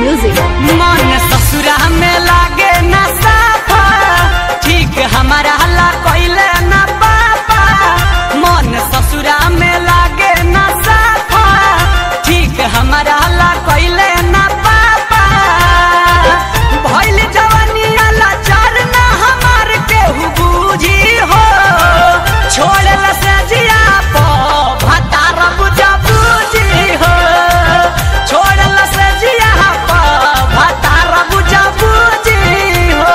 Music. मन ससुरा में लागे ना साफा ठीक हमारा हल्ला कोइले ना पापा मन ससुरा में लागे ना साफा ठीक हमारा हल्ला कोइले ना पापा भइल जवानी अला चार ना हमार केहू बूझी हो छोड़े से जिया पो भतार बुझा बूझी हो छोड़े से जिया पो भतार बुझा बूझी हो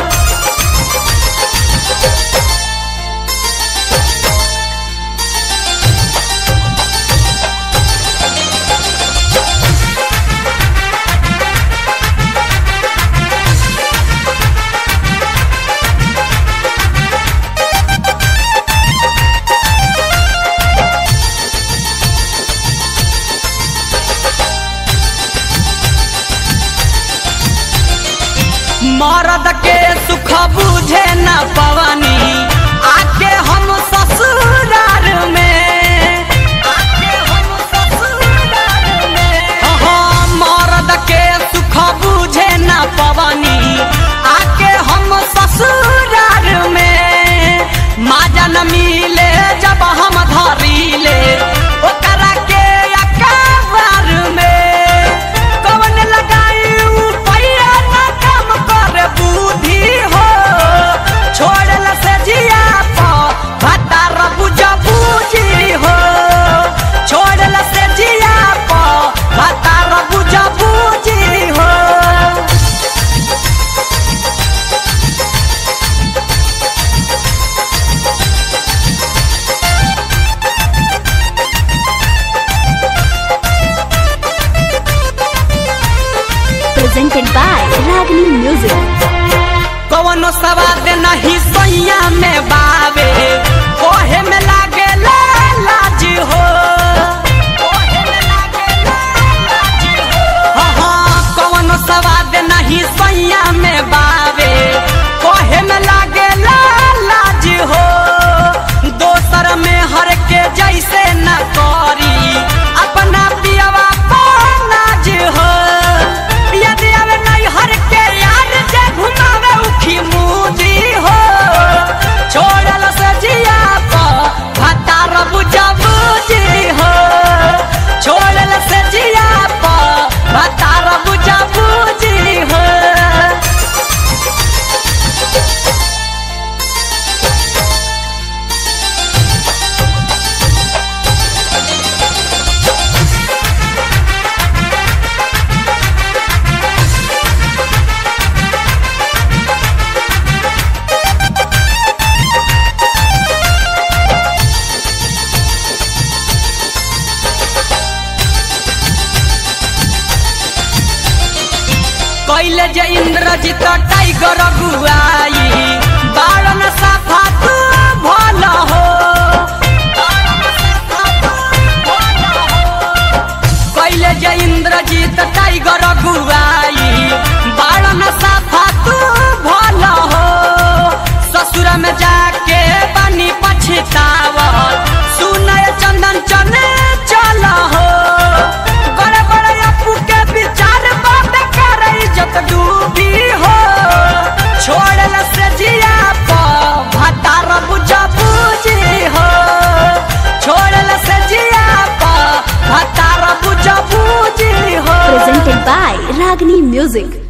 मरद के सुख बुझे न पवनी आके हम ससुरार में आके हम ससुरार में हाँ, मरद के सुख बुझे न पवनी आके हम ससुरार में माजा न मिले जब हम धरीले ओकरा के अकबर में कवन लगाई पैया ना काम करे बुद्धि हो छोड़ल से जिया पो भतार बुझा बूझी हो छोड़ल से जिया पो भतार बुझा बूझी हो Presented by Ragini Music. कवनो सवाद नहीं सैया में बावे कोहे में लागे लाज हो कोहे में लागे लाज हो। हाँ, हाँ, कवनो सवाद नहीं सैया में बावे कोहे में लागे लाज हो दोसर में हर के जैसे न करी अपना पियवा को नाज हो यदि अब नहीं हर के यार जे घुमावे उखी मुदी हो छोड़ल से जिया पो भतार बुझा बुझी हो छोड़ल से जिया पो भतार बुझा बुझी हो कैले जे इंद्रजित टाइगर गुआई बारन साफा तू भल हो कैले जे इंद्रजित टाइगर गुआई बारन साफा तू भल हो ससुर में जाके बनी पछतावत सुनय चंदन चने चल हो बड़े बड़े अपू के विचार बात करे इज्जत डूबी हो छोड़ल से जिया पो भतार बुझा बूझी हो छोड़ल से जिया पो भतार बुझा बूझी हो Presented by Ragini Music.